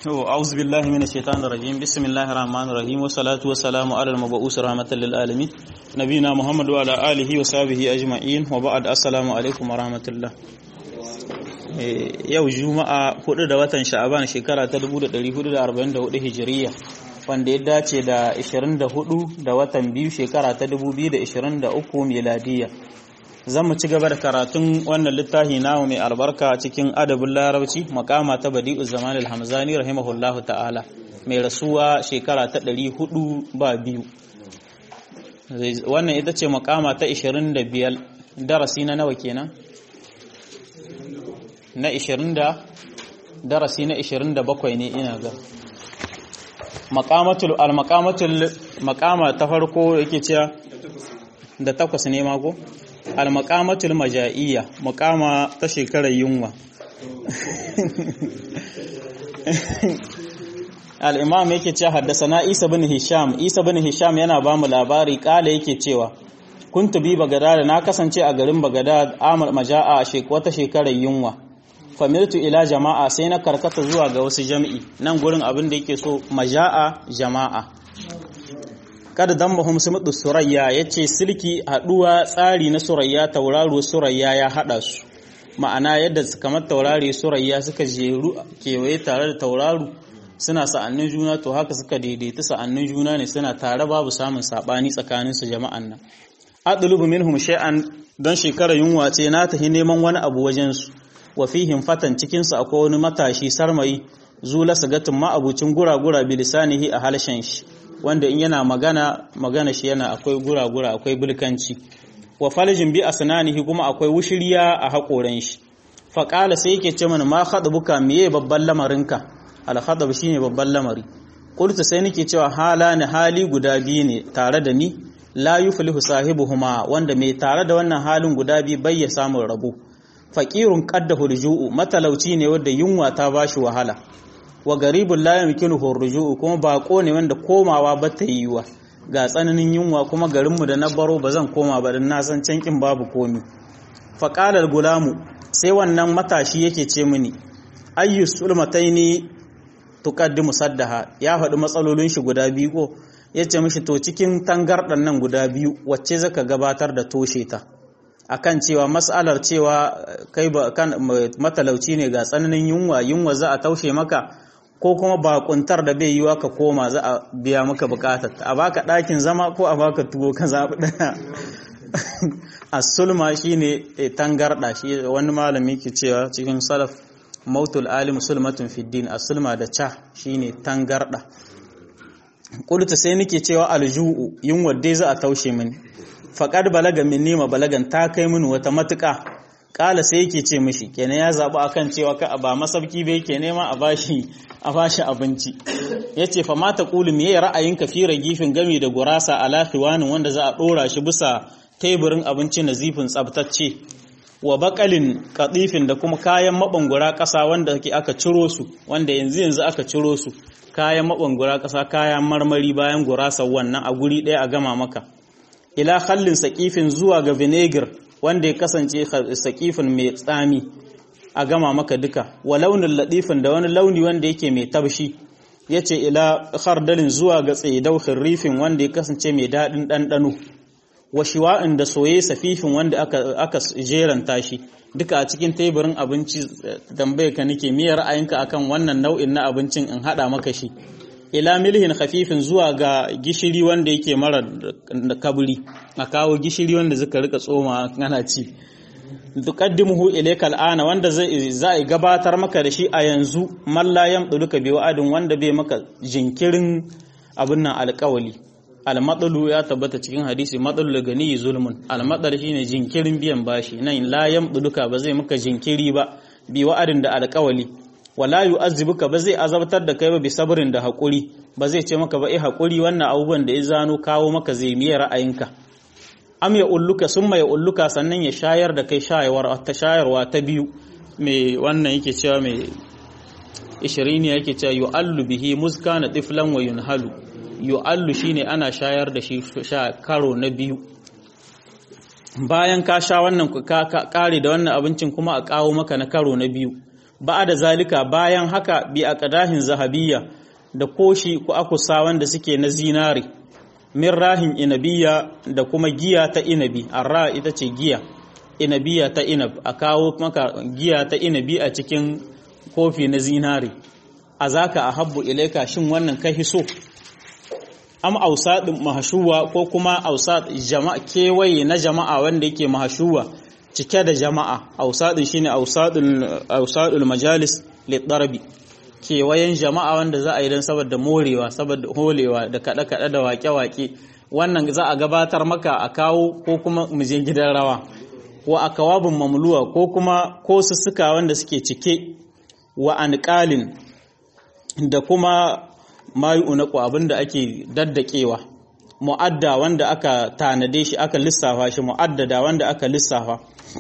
أعوذ بالله من الشيطان الرجيم بسم الله الرحمن الرحيم والصلاة والسلام على المبعوث رحمة للعالمين نبينا محمد وعلى آله وصحبه أجمعين وبعد السلام عليكم ورحمة الله yau juma'a 4 da watan sha'aban shekara ta 1444 hijiriya wanda ya dace da 24 da watan biyu shekara ta 2023 miladiya zan mu ci gaba da karatun wannan littafi namu mai albarka cikin adabin larabci makama ta badi'u zaman al-hamzani rahimahullahu ta'ala mai rasuwa shekara ta 400 ba biyu wannan ita ce makama ta 25 darasi na nawa kenan na 20 da darasi na 27 ne ina ga makamatul al-makamatul makama ta farko yake cewa da takwas ne mako al-maqamatul maja'iyya maqama ta shekarar yunwa al-imam yake cewa haddasana Isa bin Hisham Isa bin Hisham yana ba mu labari kala yake cewa kuntu bi Bagdad na kasance a garin Bagdad amal maja'a wata shekarar yunwa familtu ila jama'a sai na karkata zuwa ga wasu jami'i nan gurin abin da yake so maja'a jama'a kada dan mahum sumudu surayya yace silki haduwa tsari na surayya tauraro surayya ya hada su ma'ana yadda kamar taurare surayya suka jeru kewaye tare da tauraro suna sa'annin juna to haka suka daidaita sa'annin juna ne suna tare babu samun sabani tsakanin su jama'an nan adlubu minhum shay'an dan shekara yunwa ce na tahi neman wani abu wajen su wa fihim fatan cikin su akwai wani matashi sarmayi zula sagatin ma abucin gura-gura bilisanihi a halshen shi wanda in yana magana magana shi yana akwai gura-gura akwai bulkanci wa falijin bi asnanihi kuma akwai wushiriya a haƙoran shi faƙala sai yake ce mana ma buka miye babban lamarinka al shine babban lamari qultu sai nake cewa hala ne hali guda biyu ne tare da ni la yuflihu sahibuhuma wanda mai tare da wannan halin guda biyu bai ya samun rabo faqirun qaddahu rujuu matalauci ne wanda yunwa ta bashi wahala wa garibun la yamkinuhu rujuu kuma bako ne wanda komawa ba ta yiwa ga tsananin yunwa kuma garinmu da na baro ba zan koma ba dan na san cankin babu komi fa qala gulamu sai wannan matashi yake ce mini ayyu sulmataini tuqaddimu saddaha ya faɗi matsalolin shi guda biyu ko yace mishi to cikin tangardan nan guda biyu wacce zaka gabatar da toshe ta akan cewa mas'alar cewa kai ba kan matalauci ne ga tsananin yunwa yunwa za a taushe maka ko kuma bakuntar da bai yiwa ka koma za a biya maka bukatar a baka ɗakin zama ko a baka tuwo ka zaɓi ɗaya as-sulma shine tangarda shi wani malami ke cewa cikin salaf mautul alim sulmatun fiddin as-sulma da cha shine tangarda qultu sai nake cewa alju'u yunwa dai za a taushe mini faqad balaga minni ma balagan ta kai mini wata matuƙa kala sai yake ce mishi kenan ya zaɓi akan cewa ka ba masabki bai ke nema a bashi a bashi abinci yace fa mata qulu me ra'ayinka fi ragifin gami da gurasa ala khiwanin wanda za a dora shi bisa teburin abinci na zifin tsabtacce wa bakalin katifin da kuma kayan mabangura ƙasa wanda aka ciro su wanda yanzu yanzu aka ciro su kayan mabangura ƙasa kayan marmari bayan gurasa wannan a guri ɗaya a gama maka ila khallin saƙifin zuwa ga vinegar wanda ya kasance saƙifin mai tsami a gama maka duka wa launin laɗifin da wani launi wanda yake mai tabshi ya ce ila khardalin zuwa ga tsaidau rifin wanda ya kasance mai daɗin ɗanɗano wa shiwa'in da soye safifin wanda aka, aka jeranta shi duka a cikin teburin abinci tambaye ka nake miyar ra'ayinka akan wannan nau'in na abincin in haɗa maka shi ila milhin khafifin zuwa ga gishiri wanda yake mara kaburi a kawo gishiri wanda zaka rika tsoma kana ci tuqaddimuhu ilayka al'ana wanda zai za gabatar maka da shi a yanzu mallayam duluka bi wa'adin wanda bai maka jinkirin abin nan alƙawali almatsalu ya tabbata cikin hadisi matsalu gani zulmun almatsal shine jinkirin biyan bashi nan la duluka ba zai maka jinkiri ba bi wa'adin da alƙawali wala yu'azzibuka ba zai azabtar da kai ba bi sabrin da hakuri ba zai ce maka ba eh hakuri wannan abubuwan da ya zano kawo maka zai miye ra'ayinka am ya ulluka summa ya ulluka sannan ya shayar da kai shayarwa ta shayarwa ta biyu mai wannan yake cewa mai 20 yake cewa yu'allu bihi muskana tiflan wa yunhalu yu'allu shine ana shayar da shi sha karo na biyu bayan ka sha wannan ka kare da wannan abincin kuma a kawo maka na karo na biyu ba da zalika bayan haka bi a ƙadahin zahabiyya da koshi ko akusa wanda suke na zinari min rahin inabiya da kuma giya ta inabi arra ita ce giya inabiya ta inab a kawo maka giya ta inabi a cikin kofi na zinari a zaka a habbu ilaika shin wannan kai hiso am ausadin mahashuwa ko kuma ausad jama'a kewaye na jama'a wanda yake mahashuwa cike da jama'a ausadin shine ausadul ausadul majalis lidarbi kewayen jama'a wanda za a yi don saboda morewa saboda holewa da kada kada da wake wake wannan za a gabatar maka a kawo ko kuma mu je gidan rawa wa akawabin mamluwa ko kuma ko sussuka wanda suke cike wa anqalin da kuma mayu unaku abinda ake daddakewa mu'adda wanda aka tanade shi aka lissafa shi mu'addada wanda aka lissafa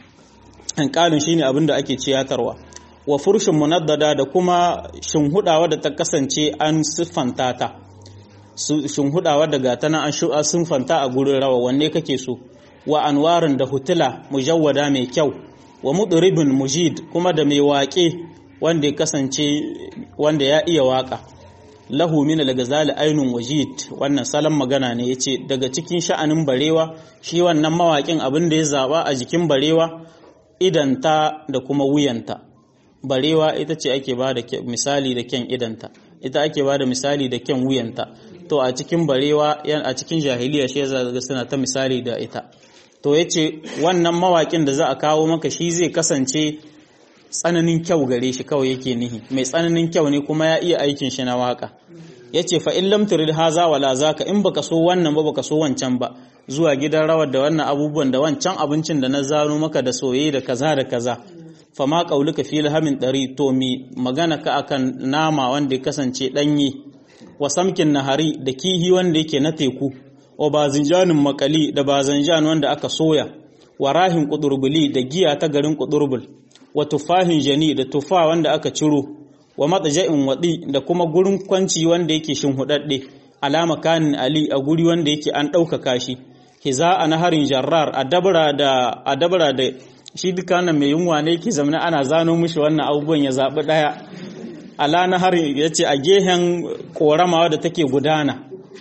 anqalin shine abinda ake ciyatarwa wa furshin munaddada da kuma shinhudawa da ta kasance an siffanta ta shinhudawa daga tana an siffanta a gurin rawa wanne kake so wa anwarin da hutula mujawwada mai kyau wa mudribin mujid kuma da mai waƙe wanda ya kasance wanda ya iya waka lahu min al-ghazali ainun wajid wannan salon magana ne yace daga cikin sha'anin barewa shi wannan mawaƙin abin da ya zaba a jikin barewa idanta da kuma wuyanta barewa ita ce ake ba da misali da kyan idanta ita ake ba da misali da kyan wuyanta to a cikin barewa a cikin jahiliya shi ya suna ta misali da ita to ya ce wannan mawaƙin da za a kawo maka shi zai kasance tsananin kyau gare shi kawai yake nihi mai tsananin kyau ne kuma ya iya aikin shi na waka ya ce fa in lam turid haza wala zaka in baka so wannan ba baka so wancan ba zuwa gidan rawar da wannan abubuwan da wancan abincin da na zano maka da soye da kaza da kaza fa ma qauluka fi lahamin dari to mi magana ka akan nama wanda ya kasance danye wa samkin nahari da kihi wanda yake na teku wa bazinjanin makali da bazanjan wanda aka soya wa rahin kudurbuli da giya ta garin kudurbul wa tufahin jani da tufa wanda aka ciro wa matsaja'in waɗi da kuma gurin kwanci wanda yake shinhuɗaɗɗe alama kanin ali a guri wanda yake an ɗaukaka shi hiza a naharin jarrar a dabara da a dabara da shi duka nan mai yunwa ne yake zamana ana zano mishi wannan abubuwan ya zaɓi ɗaya ala naharin ya ce a gehen ƙorama da take gudana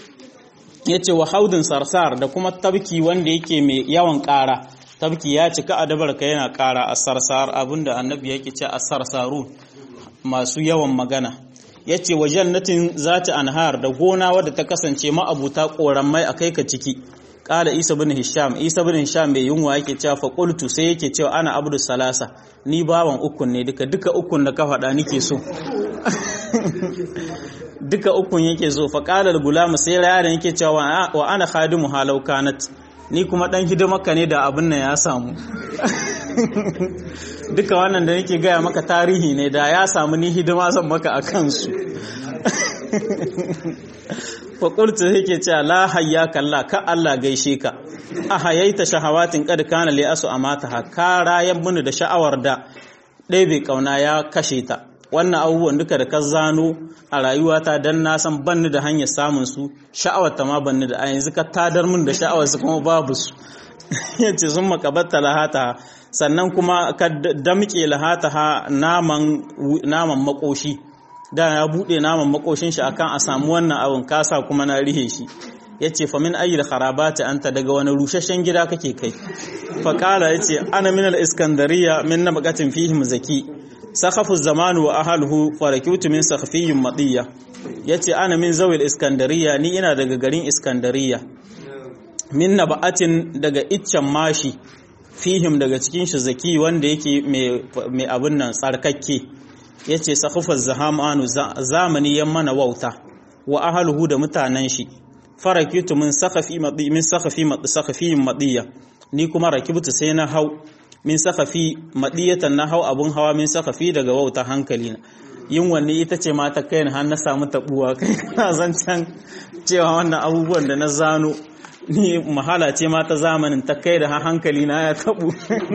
ya ce wa haudin sarsar da kuma tabki wanda yake mai yawan ƙara tabki ya cika a dabarka yana ƙara a sarsar abinda annabi yake ce a sarsaru masu yawan magana ya ce wa jannatin zata anhar da gona wadda ta kasance ma'abuta ƙorammai a kai ka ciki ƙala isa bin hisham isa bin hisham mai yunwa yake cewa fa qultu sai yake cewa ana abdu salasa ni bawan ukun ne duka duka ukun da ka faɗa nike so duka ukun yake so fa qala al-gulam sai yaron yake cewa wa ana khadimu halau kanat ni kuma dan hidimarka ne da abin nan ya samu duka wannan da nake gaya maka tarihi ne da ya samu ni hidima zan maka a kansu faƙultu yake cewa la hayya kalla ka Allah gaishe ka a hayaita shahawatin kad kana li asu amata ha ka rayan muni da sha'awar da ɗaya bai kauna ya kashe ta wannan abubuwan duka da ka zano a rayuwata dan na san banni da hanyar samun su sha'awar ta ma banni da a yanzu ka tadar mun da sha'awar su kuma babu su yace sun makabatta lahata sannan kuma ka damƙe lahata ha naman naman makoshi da ya bude naman makoshin shi akan a samu wannan abin kasa kuma na rihe shi yace fa min ayyil kharabati anta daga wani rushashen gida kake kai fa kala yace ana min al iskandariya min nabaqatin fihim zaki sakhafu zamanu wa ahluhu farakitu min sakhfiyyin madiya yace ana min zawil iskandariya ni ina daga garin iskandariya min naba'atin daga iccen mashi fihim daga cikin shi zaki wanda yake mai abin nan tsarkakke ya ce sakufar zahamanu zamani yan mana wauta wa ahaluhu da mutanen shi farakitu min sakafi min sakafi sakafiyin madiya ni kuma rakibtu sai na hau min sakafi madiyatan na hau abun hawa min sakafi daga wauta hankali na yin wanne ita ce mata kai har na samu tabuwa kai kana zancen cewa wannan abubuwan da na zano ni mahala ce ma ta zamanin ta kai da hankali na ya tabu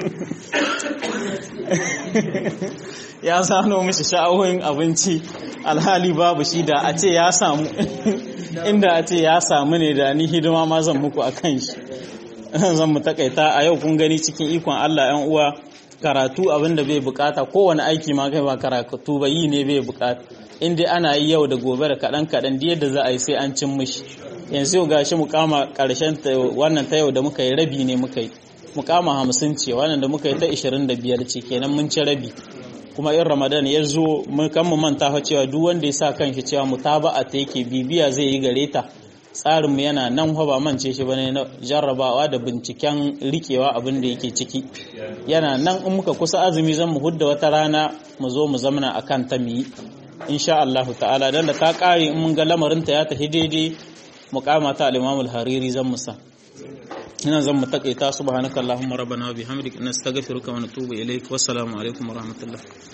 ya sano mishi sha'awoyin abinci alhali babu shi da a ce ya samu inda a ce ya samu ne da ni hidima ma zan muku a kan shi zan mu takaita a yau kun gani cikin ikon Allah yan uwa karatu abin da bai bukata kowane aiki ma kai ba karatu ba yi ne bai bukata in dai ana yi yau da gobe da kaɗan kaɗan da yadda za a yi sai an cin mishi yanzu yau gashi mukama ƙarshen wannan ta yau da muka yi rabi ne muka yi mukama hamsin ce wannan da muka yi ta ishirin da biyar ce kenan mun ci rabi kuma in ramadan ya zo mun kan mu manta fa cewa duk wanda ya sa kanshi cewa mutaba'a ta yake bibiya zai yi gare ta tsarinmu yana nan ba mance shi bane na jarrabawa da binciken rikewa abin da yake ciki yana nan in muka kusa azumi zan mu hudda wata rana mu zo mu zamana akan ta mu yi insha Allah ta'ala dan da ta kare in mun ga lamarin ta ya tafi daidai muqama ta al-Imam al-Hariri zan mu sa ina zan mu takaita subhanakallahumma rabbana wa bihamdika nastaghfiruka wa natubu ilaik wassalamu alaikum wa rahmatullah